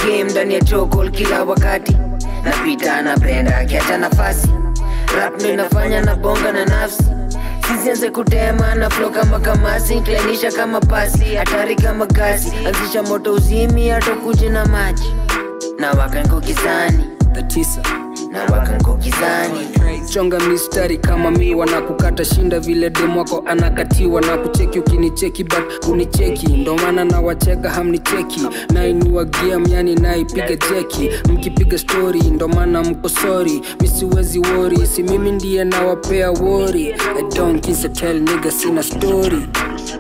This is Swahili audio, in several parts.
game ndani ya chokol kila wakati napita anapenda akiacha nafasi rap ndo inafanya na bonga na nafsi sisianze kutema na flo kama kamasi klainisha kama pasi hatari kama gasi anzisha moto uzimi hatokuji na maji na wakanko gizani tatisa na wakanko gizani chonga mistari kama miwa na kukata shinda vile demwako anakatiwa na kucheki ukinicheki but kunicheki ndo maana na wacheka hamnicheki nainiwagia myani naipiga jeki mkipiga stori ndo maana mko sori misiwezi wori si mimi ndiye nawapea wori I don't kiss a tell nigga sina story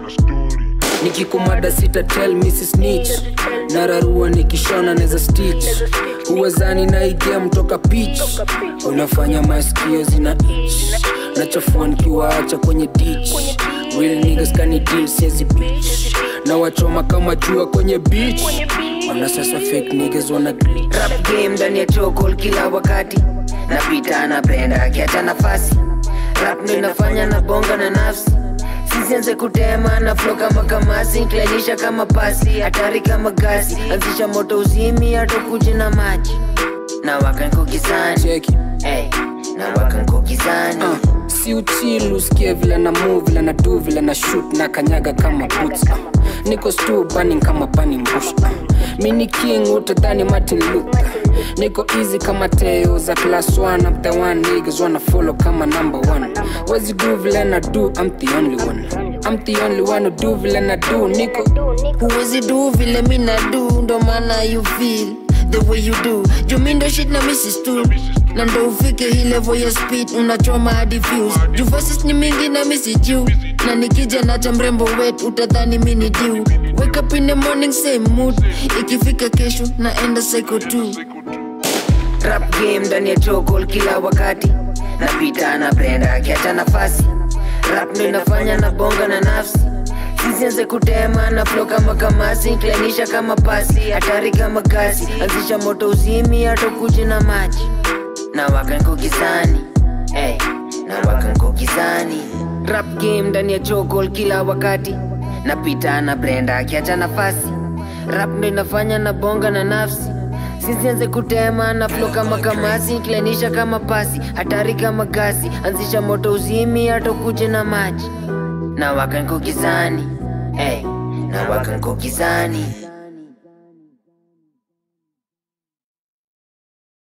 nikikumada sita tell mrs snitch nararua nikishona neza stitch uwezani naigia mtoka pitch unafanya maskio zina itch nachafua nikiwaacha kwenye ditch real niggas kani deal siezi bitch na wachoma kama jua kwenye beach wana sasa fake niggas wana glitch rap game ndani ya chokol kila wakati napita anapenda akiacha nafasi rap ndo inafanya na bonga na nafsi sisianze kutema na flo kama kamasi klainisha kama pasi hatari kama gasi anzisha moto uzimi hatokuji na maji na wakanko gizani cheki hey, na wakanko gizani uh, si uchilu usikie vile na move vile na do vile na shoot na kanyaga kama boots uh, niko stu burning kama burning bush uh, mini king utadhani martin luther niko easy kama teo za class 1 I'm the one niggas wanna follow kama number one wezi do vile na do I'm the only one I'm the only one who do vile na do niko huwezi du vile mi na du ndo maana you feel the way you do jumindo shit na mrs tu na ndo ufike hii level ya speed unachoma hadi views juu verses ni mingi na misi juu na nikija nacha mrembo wet utadhani mi ni diu wake up in the morning same mood ikifika kesho naenda psycho tu rap game ndani ya chokol kila wakati napita anapenda akiacha nafasi rap ndo inafanya na bonga na nafsi sisianze kutema na flo kama kamasi klainisha kama pasi hatari kama gasi anzisha moto uzimi hatokuji na maji na wakanko gizani hey, na wakanko gizani rap game ndani ya chokol kila wakati napita na brenda akiacha nafasi rap ndo inafanya na bonga na nafsi sisianze kutema na flo kama kamasi klainisha kama pasi hatari kama gasi anzisha moto uzimi hatokuji na maji na wakanko gizani hey, na wakanko gizani